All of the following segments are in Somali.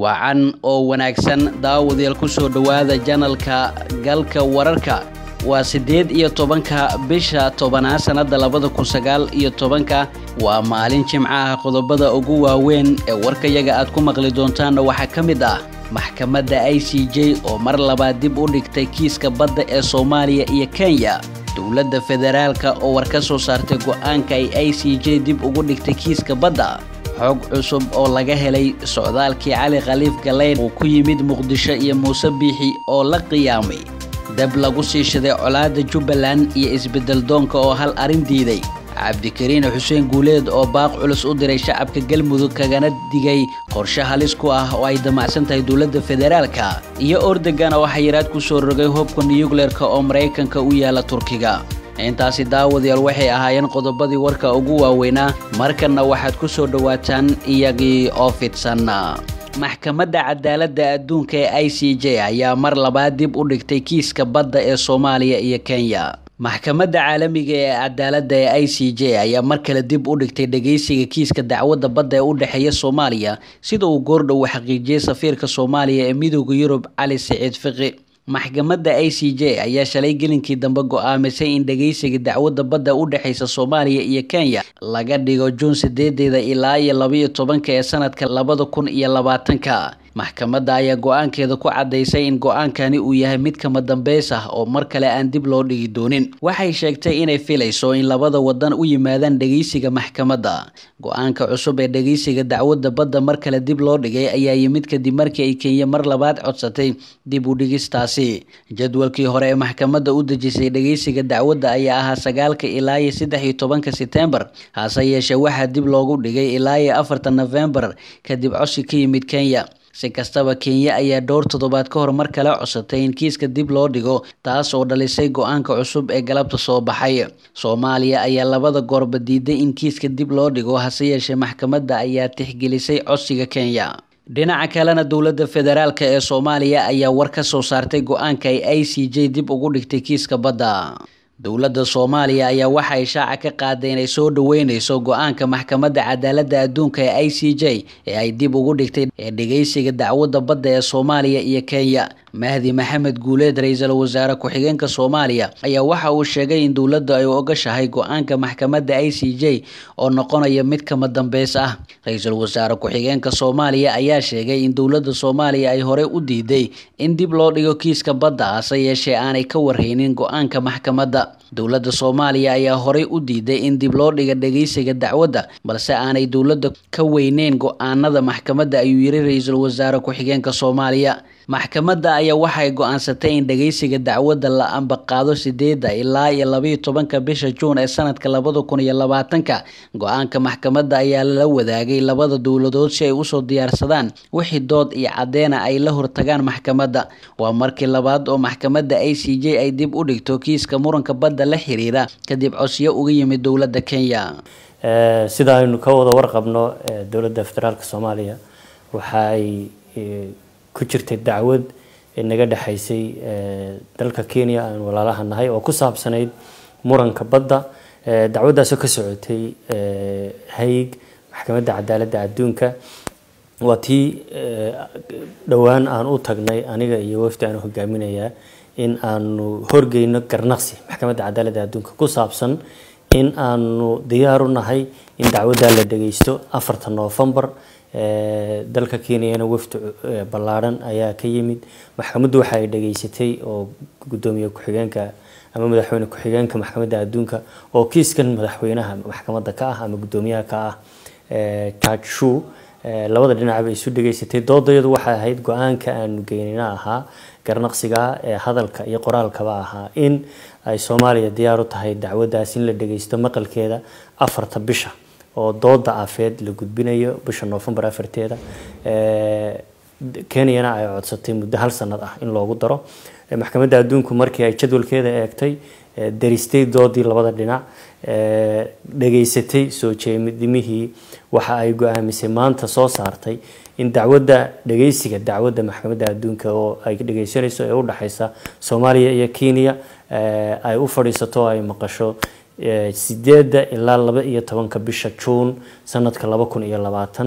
wacan oo wanaagsan daawadayaal ku soo dhowaada janalka galka wararka waa siddeed iyo tobanka bisha tobanaad sannadda labada kun sagaal iyo tobanka waa maalin jimcaha qodobada ugu waaweyn ee warkayaga aad ku maqli doontaanna waxaa ka mid ah maxkamadda i c j oo mar labaad dib u dhigtay kiiska badda ee soomaaliya iyo kenya dowladda federaalka oo war ka soo saartay go-aanka ay i c j dib ugu dhigtay kiiska badda xog cusub oo laga helay socdaalkii cali khaliif galeyn uu ku yimid muqdisho iyo muuse biixi oo la qiyaamay dab lagu sii shiday colaadda jubbaland iyo isbeddel doonka oo hal arrin diiday cabdikariin xuseen guuleed oo baaq culus u diray shacabka galmudug kagana digay qorshe halis ku ah oo ay damacsan tahay dowladda federaalka iyo ordegan oo xayiraad ku soo rogay hubka nuyukleerka oo maraykanka u yaala turkiga intaasi daawadayaal waxay ahaayeen qodobadii warka ugu waaweynaa markanna waxaad ku soo dhowaataan iyagii oo fidsan maxkamadda cadaaladda adduunka ee i c j ayaa mar labaad dib u dhigtay kiiska badda ee soomaaliya iyo kenya maxkamadda caalamiga ee cadaaladda ee i c j ayaa mar kale dib u dhigtay dhageysiga kiiska dacwadda badda ee u dhexeeya soomaaliya sida uu goordhow xaqiijiyey safiirka soomaaliya ee midooda yurub cali siciid fiqi maxkamadda i c j ayaa shalay gelinkii dambe go-aamisay in dhageysiga dacwadda badda u dhexeysa soomaaliya iyo kenya laga dhigo juun sideedeeda ilaa iyo labaiyo tobanka ee sanadka labada kun iyo labaatanka maxkamadda ayaa go-aankeeda ku caddaysay in go-aankani uu yahay mid kama dambeys ah oo mar kale aan dib loo dhigi doonin waxay sheegtay inay filayso in labada wadan u yimaadaan dhageysiga maxkamadda go-aanka cusub ee dhageysiga dacwadda badda mar kale dib loo dhigay ayaa yimid kadib markii ay kenya mar labaad codsatay dib u dhigistaasi jadwalkii hore ee maxkamadda u dejisay dhageysiga dacwadda ayaa ahaa sagaalka ilaa iyo saddex iyo tobanka setembar hase yeeshee waxaa dib loogu dhigay ilaa iyo afarta nofembar kadib codsi ka yimid kenya si kastaba kenya ayaa dhowr toddobaad ka hor mar kale codsatay in kiiska dib loo dhigo taas oo dhalisay go-aanka cusub ee galabta soo baxay soomaaliya ayaa labada goorba diiday in kiiska dib loo dhigo hase yeeshee maxkamadda ayaa tixgelisay codsiga kenya dhinaca kalena dowladda federaalka ee soomaaliya ayaa war ka soo saartay go-aanka ay i c j dib ugu dhigtay kiiska badda dowladda soomaaliya ayaa waxa ay shaaca ka qaaday inay soo dhaweyneyso go-aanka maxkamadda cadaaladda adduunka ee i c j ee ay dib ugu dhigtay ee dhageysiga dacwadda badda ee soomaaliya iyo kenya mahdi maxamed guuleed ra-iisul wasaare ku-xigeenka soomaaliya ayaa waxa uu sheegay in dowladda ay ogashahay go-aanka maxkamadda i c j oo noqonaya mid kama dambeys ah ra-iisul wasaare ku-xigeenka soomaaliya ayaa sheegay in dowladda soomaaliya ay horey u diiday in dib loo dhigo kiiska badda hase yeeshee aanay ka warhaynin go-aanka maxkamadda dowladda soomaaliya ayaa horey u diiday in dib loo dhiga dhageysiga dacwadda balse aanay dowladda ka weyneyn go-aanada maxkamadda ayuu yiri ra-iisul wasaare ku-xigeenka soomaaliya maxkamadda ayaa waxay go-aansatay in dhageysiga dacwadda la ambaqaado sideeda ilaa iyo labaiyo tobanka bisha juun ee sanadka labada kun iyo labaatanka go-aanka maxkamadda ayaa la wadaagay labada dowladood si ay usoo diyaarsadaan wixii dood iyo caddeena ay la hortagaan maxkamadda waa markii labaad oo maxkamadda i c j ay dib u dhigto kiiska muranka badda la xiriira kadib codsiyo uga yimid dowladda kenya sida aynu ka wada warqabno dowladda federaalka soomaaliya waxa ay ku jirtay dacwad naga dhexaysay dalka kenya aan walaalaha nahay oo ku saabsanayd muranka badda dacwaddaasoo ka socotay hayg maxkamadda cadaaladda adduunka waa tii dhowaan aan u tagnay aniga iyo wafdi aan hogaaminayaa in aanu horgeyno garnaqsi maxkamadda cadaaladda adduunka ku saabsan in aanu diyaar u nahay in dacwaddaa la dhageysto afarta noofembar dalka kenyana wafdi ballaadhan ayaa ka yimid maxkamaddu waxa ay dhageysatay oo gudoomiye ku-xigeenka ama madaxweyne ku-xigeenka maxkamadda adduunka oo kiiskan madaxweynaha maxkamadda ka ah ama gudoomiyaha ka ah judge shu labada dhinacba isu dhageysatay doodayadu waxay ahayd go-aanka aanu geynina ahaa garnaqsiga ee hadalka iyo qoraalkaba ahaa in ay soomaaliya diyaar u tahay dacwaddaas in la dhageysto maqalkeeda afarta bisha oo dooda afeed la gudbinayo bisha noofembar afarteeda kenyana ay codsatay muddo hal sanad ah in loogu daro maxkamadda adduunku markii ay jadwalkeeda eegtay daristay doodii labada dhinac dhageysatay soo jeedimihii waxa ay go-aamisay maanta soo saartay in dacwadda dhageysiga dacwadda maxkamadda adduunka oo ay dhageysanayso ee udhexeysa soomaaliya iyo kenya ay u fadhiisato ay maqasho sideeda ilaa laba iyo tobanka bisha juun sanadka laba kun iyo labaatan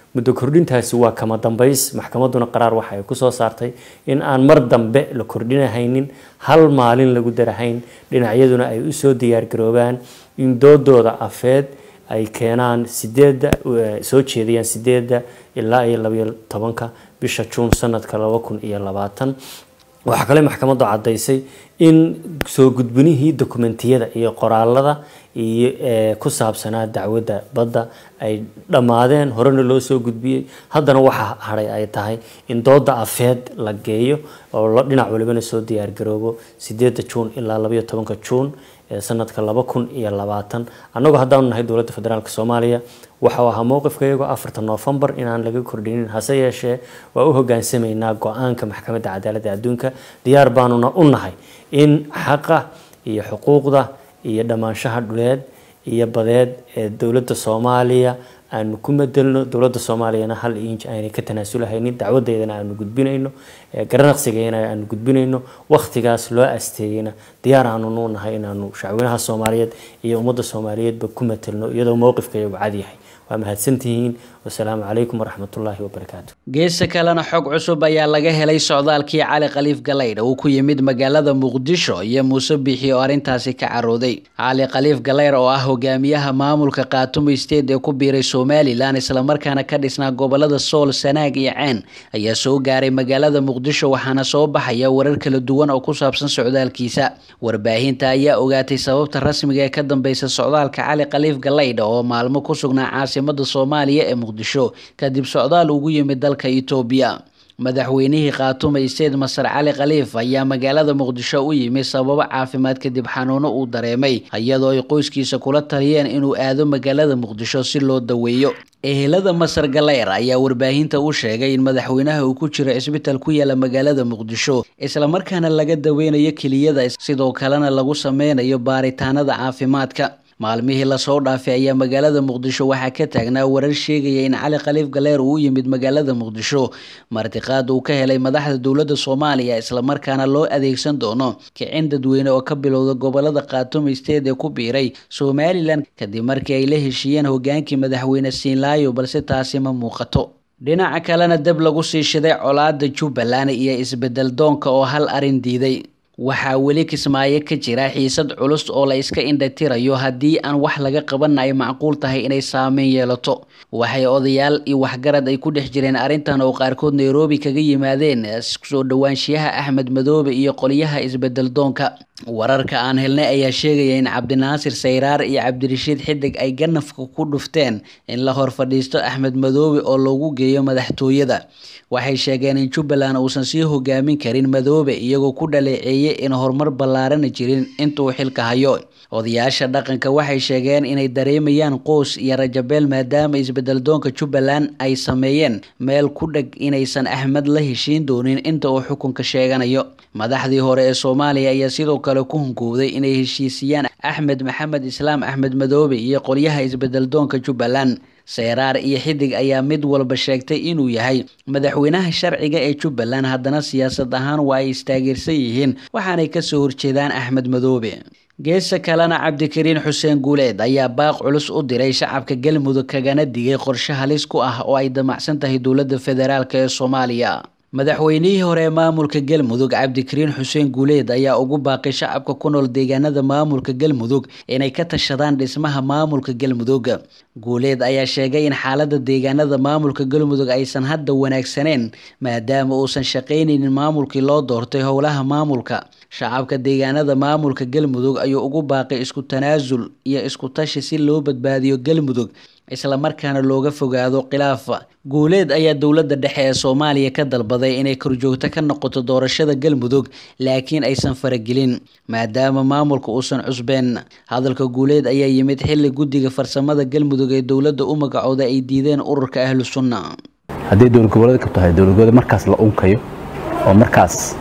muddo kordhintaasi waa kama dambays maxkamadduna qaraar waxa ay kusoo saartay in aan mar dambe la kordhinahaynin hal maalin lagu darahayn dhinacyaduna ay usoo diyaargaroobaan in doodooda afeed ay keenaan sideedda soo jeedayaan sideedda ilaa iyo labayo tobanka bisha juun sanadka laba kun iyo labaatan waxaa kale maxkamaddu caddaysay in soo gudbinihii dokumentiyada iyo qoraalada iyo ku saabsanaa dacwadda badda ay dhammaadeen horena loo soo gudbiyey haddana waxaa hadhay ay tahay in dooda afeed la geeyo oo dhinac walibana soo diyaargaroobo sideedda juun ilaa labayo tobanka juun sanadka laba kun iyo labaatan annagoo haddaanu nahay dowladda federaalk soomaaliya waxau ahaa mowqifka iyagoo afarta noofembar inaan laga kordhinin hase yeeshee waa u hogaansamaynaa go-aanka maxkamadda cadaaladda adduunka diyaar baanuna u nahay in xaqa iyo xuquuqda iyo dhammaanshaha dhuleed iyo badeed ee dowladda soomaaliya aanu ku madelno dowladda soomaaliyana hal inj aanay ka tanaasulahaynin dacwadeedana aanu gudbinayno garanaqsigeena aanu gudbinayno wakhtigaas loo asteeyeyna diyaar aanu nuu nahay inaanu shacweynaha soomaaliyeed iyo ummadda soomaaliyeedba ku matelno iyadoo mowqifkayagu cadyahay waa mahadsantihiin wasalaamu calaykum waraxmatullaahi wabarakaatu geesta kalena xog cusub ayaa laga helay socdaalkii cali khaliif galaydh uu ku yimid magaalada muqdisho iyo muuse biixi oo arrintaasi ka carooday cali khaliif galayr oo ah hogaamiyaha maamulka khaatumo state ee ku biiray somalilan islamarkaana ka dhisnaa gobolada sool sanaag iyo ceen ayaa soo gaaray magaalada muqdisho waxaana soo baxaya warar kala duwan oo ku saabsan socdaalkiisa warbaahinta ayaa ogaatay sababta rasmiga ee ka dambeysa socdaalka cali khaliif galaydh oo maalmo ku sugnaa caasimada soomaaliya ee muqdisho kadib socdaal ugu yimid dalka itoobiya madaxweynihii khaatume isteed masar cali khaliif ayaa magaalada muqdisho u yimi sababo caafimaad kadib xanuuno uu dareemay iyadoo ay qoyskiisa kula taliyeen inuu aado magaalada muqdisho si loo daweeyo ehelada masar galeyr ayaa warbaahinta u sheegay in madaxweynaha uu ku jiro cisbitaal ku yaala magaalada muqdisho islamarkaana laga daweynayo keliyada sidoo kalena lagu sameynayo baaritaanada caafimaadka maalmihii lasoo dhaafay ayaa magaalada muqdisho waxaa ka taagnaa warar sheegaya in cali khaliif galeer uu u yimid magaalada muqdisho martiqaad uu ka helay madaxda dowladda soomaaliya islamarkaana loo adeegsan doono kicin dadweyne oo ka bilowda gobolada khaatume state ee ku biiray somalilan kadib markii ay la heshiiyeen hogaankii madaxweyne siinlaayo balse taasi ma muuqato dhinaca kalena dab lagu sii shiday colaada jubbaland iyo isbedel doonka oo hal arin diiday waxaa weli kismaayo ka jira xiisad culus oo la iska indhatirayo haddii aan wax laga qaban ay macquul tahay inay saameyn yeelato waxay odayaal iyo waxgarad ay ku dhex jireen arrintan oo qaarkood nairobi kaga yimaadeen soo dhowaanshiyaha axmed madoobe iyo qolyaha isbedel doonka wararka aan helnay ayaa sheegaya in cabdinaasir sayraar iyo cabdirashiid xidig ay ganafka ku dhufteen in la hor fadhiisto axmed madoobe oo loogu geeyo madaxtooyada waxay sheegeen in jubbaland uusan sii hogaamin karin madoobe iyagoo ku dhaleeceeyay in horumar ballaarana jirin intuu xilka hayo odayaasha dhaqanka waxay sheegeen inay dareemayaan qoos iyo rajabeel maadaama isbedel doonka jubbaland ay sameeyeen meel ku dheg inaysan axmed la heshiin doonin inta uu xukunka sheeganayo madaxdii hore ee soomaaliya ayaa sidoo kale ku hungowday inay heshiisiyaan axmed maxamed islaam axmed madoobe iyo qolyaha isbedel doonka jubbaland seyraar iyo xidig ayaa mid walba sheegtay inuu yahay madaxweynaha sharciga ee jubbaland haddana siyaasad ahaan waa ay istaageersan yihiin waxaanay kasoo horjeedaan axmed madoobe geesa kalena cabdikariin xuseen guuleed ayaa baaq culus u diray shacabka galmudug kagana digay qorshe halis ku ah oo ay damacsan tahay dowladda federaalk ee soomaaliya madaxweynihii hore ee maamulka galmudug cabdikariin xuseen guuleed ayaa ugu baaqay shacabka ku nool deegaanada maamulka galmudug inay ka tashadaan dhismaha maamulka galmudug guuleed ayaa sheegay in xaalada deegaanada maamulka galmudug aysan hadda wanaagsaneen maadaama uusan shaqaynaynin maamulkii loo doortay howlaha maamulka shacabka deegaanada maamulka galmudug ayuu ugu baaqay isku tanaasul iyo isku tashi si loo badbaadiyo galmudug islamarkaana looga fogaado khilaafa guuleed ayaa dowladda dhexe ee soomaaliya ka dalbaday inay korjoogto ka noqoto doorashada galmudug laakiin aysan faragelin maadaama maamulka uusan cusbeen hadalka guuleed ayaa yimid xilli guddiga farsamada galmudug ee dowladda u magacooda ay diideen ururka ahlu sunna hadday dowlad goboleed ka tahay dowlad goboleed markaas la unkayo oo markaas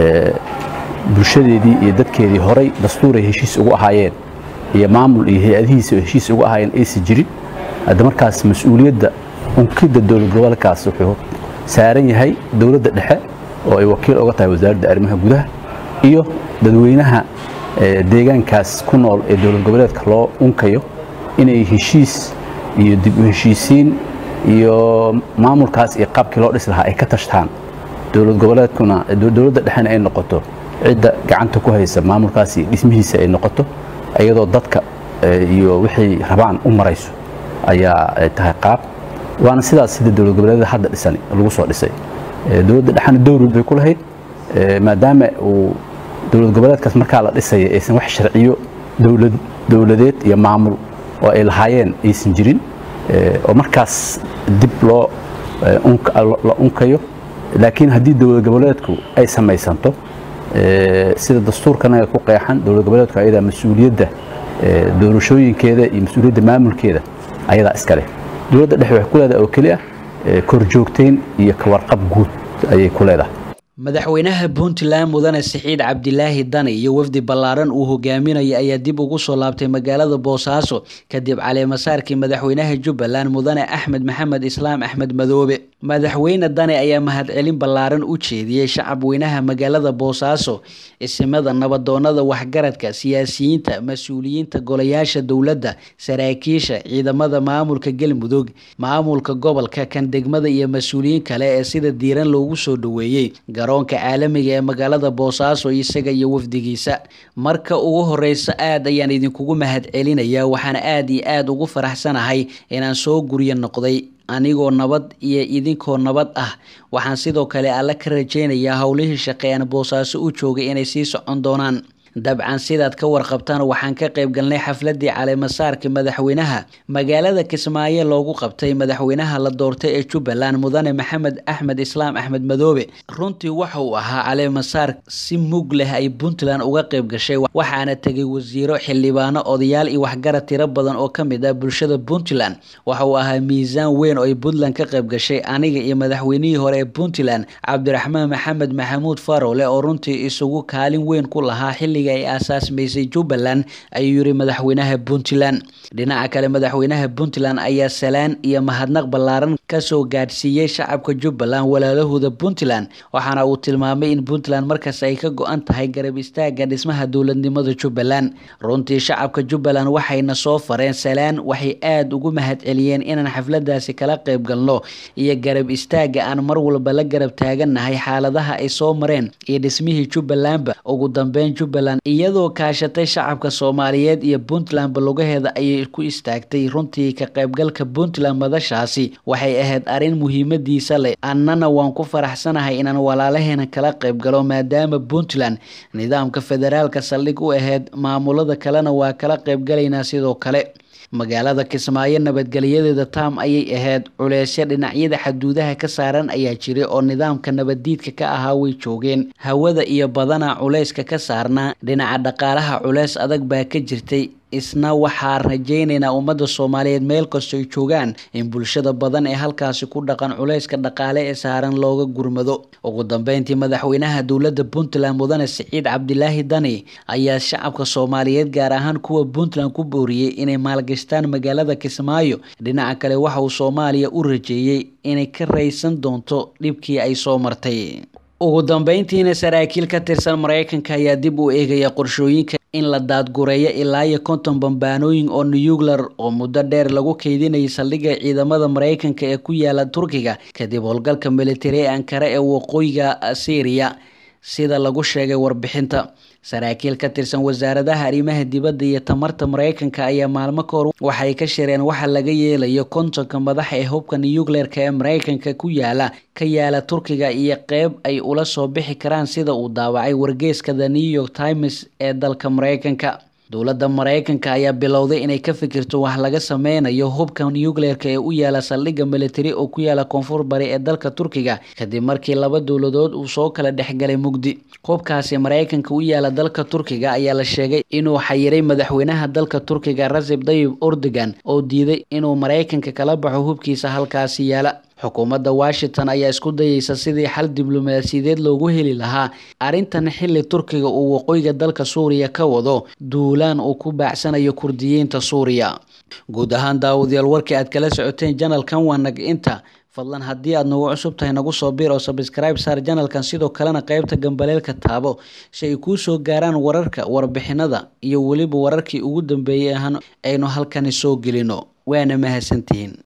bulshadeedii iyo dadkeedii horay dastuuray heshiis ugu ahaayeen iyo maamul iyo hay-adihiisa heshiis ugu ahaayeen aysan jirin hadda markaas mas-uuliyadda unkidda dowlad gobolkaas wuxuu saaran yahay dowladda dhexe oo ay wakiil uga tahay wasaaradda arrimaha gudaha iyo dadweynaha deegaankaas ku nool ee dowlad goboleedka loo unkayo inay heshiis iyo dib u heshiisiin iyo maamulkaas iyo qaabkii loo dhisi lahaa ay ka tashtaan dowlad goboleedkuna dowladda dhexena ay noqoto cidda gacanta ku haysa maamulkaas iyo dhismihiisa ay noqoto iyadoo dadka iyo wixay rabaan u marayso ayaa tahay qaab waana sidaas sida dowlad goboleedyada hadda dhisan lagu soo dhisay dowladda dhexena dowlad bay ku lahayd maadaama uu dowlad goboleedkaas markaa la dhisaya aysan wax sharciyo dowlad dowladeed iyo maamul oo ay lahaayeen aysan jirin oo markaas dib loo la unkayo laakiin haddii dowlad goboleedku ay samaysanto sida dastuurkanaga ku qeexan dowlad goboleedku ayadaa mas-uuliyadda doorashooyinkeeda iyo mas-uuliyadda maamulkeeda ayadaa iska leh dowladda dhexe waxay ku leedahay oo keli ah korjoogtayn iyo kawarqab guud ayay ku leedahay madaxweynaha puntland mudane siciid cabdilaahi dani iyo wafdi ballaaran uu hogaaminaya ayaa dib ugu soo laabtay magaalada boosaaso kadib caleemasaarkii madaxweynaha jubbaland mudane axmed maxamed islaam axmed madoobe madaxweyne dani ayaa mahadcelin ballaaran u jeediyey shacabweynaha magaalada boosaaso isimada nabadoonada waxgaradka siyaasiyiinta mas-uuliyiinta golayaasha dowladda saraakiisha ciidamada maamulka galmudug maamulka gobolka kan degmada iyo mas-uuliyiin kale ee sida diiran loogu soo dhoweeyey garoonka caalamiga ee magaalada boosaaso isaga iyo wafdigiisa marka ugu horeysa aad ayaan idinkugu mahad celinayaa waxaana aada iyo aada ugu faraxsanahay inaan soo guryo noqday anigoo nabad iyo idinkoo nabad ah waxaan sidoo kale alle ka rajaynayaa howlihii shaqe aan boosaaso u joogay inay sii socon doonaan dabcan sidaad ka warqabtaan waxaan ka qayb galnay xafladii caleemasaarka madaxweynaha magaalada kismaayo loogu qabtay madaxweynaha la doortay ee jubbaland mudane maxamed axmed islaam axmed madoobe runtii waxa uu ahaa caleemasaar si mug leh ay puntland uga qayb gashay waxaana tegay wasiiro xildhibaano odayaal iyo waxgarad tiro badan oo ka mid ah bulshada puntland waxa uu ahaa miisaan weyn oo ay puntland ka qayb gashay aniga iyo madaxweynihii hore ee puntland cabdiraxmaan maxamed maxamuud farole oo runtii isugu kaalin weyn ku lahaa xilliga ay aasaasmaysay jubbaland ayuu yiri madaxweynaha puntland dhinaca kale madaxweynaha puntland ayaa salaan iyo mahadnaq ballaaran kasoo gaadhsiiyey shacabka jubbaland walaalahooda puntland waxaana uu tilmaamay in puntland markaas ay ka go-an tahay garab istaaga dhismaha dowladnimada jubbaland runtii shacabka jubbaland waxayna soo fareen salaan waxay aada ugu mahad celiyeen inaan xafladaasi kala qayb galno iyo garab istaaga aan mar walba la garab taagannahay xaaladaha ay soo mareen iyo dhismihii jubbalandba ugu dambeyn jubbaland iyadoo kaashatay shacabka soomaaliyeed iyo puntland balogaheeda ayay ku istaagtay runtii ka qaybgalka puntland madashaasi waxay ahayd arrin muhiimadiisa leh annana waan ku faraxsanahay inaan walaalaheena kala qayb galo maadaama puntland nidaamka federaalka saldhig u ahayd maamulada kalena waa kala qaybgalaynaa sidoo kale magaalada kismaayo nabadgelyadeeda taam ayay ahayd culeysyo dhinacyada xaduudaha ka saaran ayaa jiray oo nidaamka nabaddiidka ka ahaa way joogeen hawada iyo badana culeyska ka saarnaa dhinaca dhaqaalaha culeys adag baa ka jirtay isna waxaa rajaynaynaa ummadda soomaaliyeed meel kastoy joogaan in bulshada badan ee halkaasi ku dhaqan culayska dhaqaale ee saaran looga gurmado ugu dambeyntii madaxweynaha dowladda puntland mudane siciid cabdilaahi dani ayaa shacabka soomaaliyeed gaar ahaan kuwa puntland ku booriyey inay maalgashtaan magaalada kismaayo dhinaca kale waxa uu soomaaliya u rajeeyey inay ka raysan doonto dhibkii ay soo martay ugu dambeyntiina saraakiil ka tirsan mareykanka ayaa dib u eegaya qorshooyinka in la daadgureeyo ilaa iyo konton bambaanooyin oo nuyuglar oo muddo dheer lagu keydinayay saldhigga ciidamada mareykanka ee ku yaala turkiga kadib howlgalka militari ee ankara ee waqooyiga syriya sida lagu sheegay warbixinta saraakiil ka tirsan wasaaradaha arrimaha dibadda iyo tamarta mareykanka ayaa maalmo ka hor waxay ka shireen waxa laga yeelayo kontonka madaxa ee hubka nuyugleerka ee mareykanka ku yaala ka yaala turkiga iyo qeyb ay ula soo bixi karaan sida uu daawacay wargeyska the new york times ee dalka mareykanka dowladda mareykanka ayaa bilowday inay ka fikirto wax laga sameynayo hubka nuyugleerka ee u yaala saldhigga militari oo ku yaala koonfur bari ee dalka turkiga kadib markii laba dowladood uu soo kala dhexgalay mugdi hubkaasi mareykanka u yaala dalka turkiga ayaa la sheegay inuu xayiray madaxweynaha dalka turkiga rasib dayib erdogan oo diiday inuu mareykanka kala baxo hubkiisa halkaasi yaala xukuumadda washington ayaa isku dayeysa sidii xal diblomaasiyadeed loogu heli lahaa arrintan xilli turkiga uu waqooyiga dalka suuriya ka wado duulaan uu ku baacsanayo kurdiyiinta suuriya guud ahaan daawadayaal warkii aad kala socoteen janalkan waa nag inta fadlan haddii aad nagu cusub tahay nagu soo biir oo sabscribe saar janalkan sidoo kalena qaybta gambaleelka taabo si ay kuu soo gaaraan wararka warbixinada iyo weliba wararkii ugu dambeeyey aynu halkani soo gelino waana mahadsantihiin